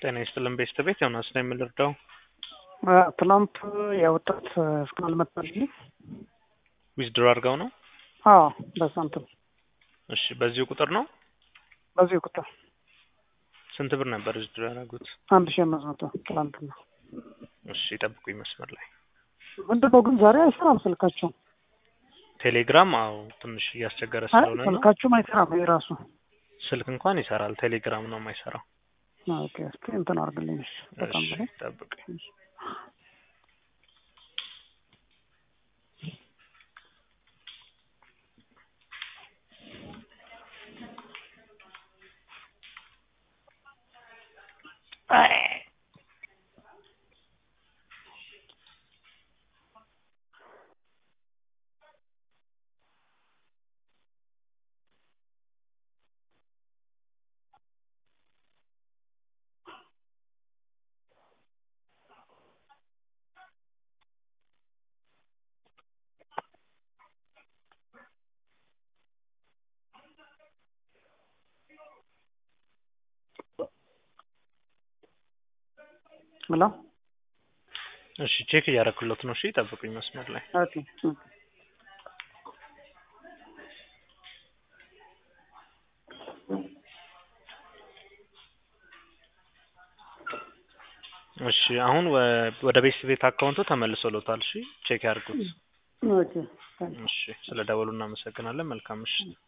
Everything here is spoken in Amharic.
ጤና ይስጥልን ቤተሰቤት ዮናስ ነው የምንረዳው። ትላንት ያወጣት እስካሁን አልመጣልኝም። ዊዝድሮ አድርገው ነው? አዎ በሳንቲም እሺ፣ በዚሁ ቁጥር ነው? በዚህ ቁጥር ስንት ብር ነበር ዊዝድሮ ያደረጉት? አንድ ሺህ አምስት መቶ ትላንትና። እሺ፣ ይጠብቁኝ መስመር ላይ። ምንድን ነው ግን ዛሬ አይሰራም ስልካቸው። ቴሌግራም አዎ፣ ትንሽ እያስቸገረ አይ ስለሆነ ነው። ስልካቸውም አይሰራም የራሱ። ስልክ እንኳን ይሰራል፣ ቴሌግራም ነው የማይሰራው። ኦኬ እስኪ እንትን አድርግልኝ እሺ። በጣም እሺ፣ በላይ ጠብቁኝ። ሄሎ እሺ፣ ቼክ እያደረኩለት ነው። እሺ፣ ጠብቁኝ መስመር ላይ። ኦኬ ኦኬ። እሺ፣ አሁን ወ- ወደ ቤት ቤት አካውንቱ ተመልሶሎታል። እሺ፣ ቼክ ያድርጉት። ኦኬ ታንክ ዩ። እሺ፣ ስለ ደወሉ እናመሰግናለን። መልካም ምሽት።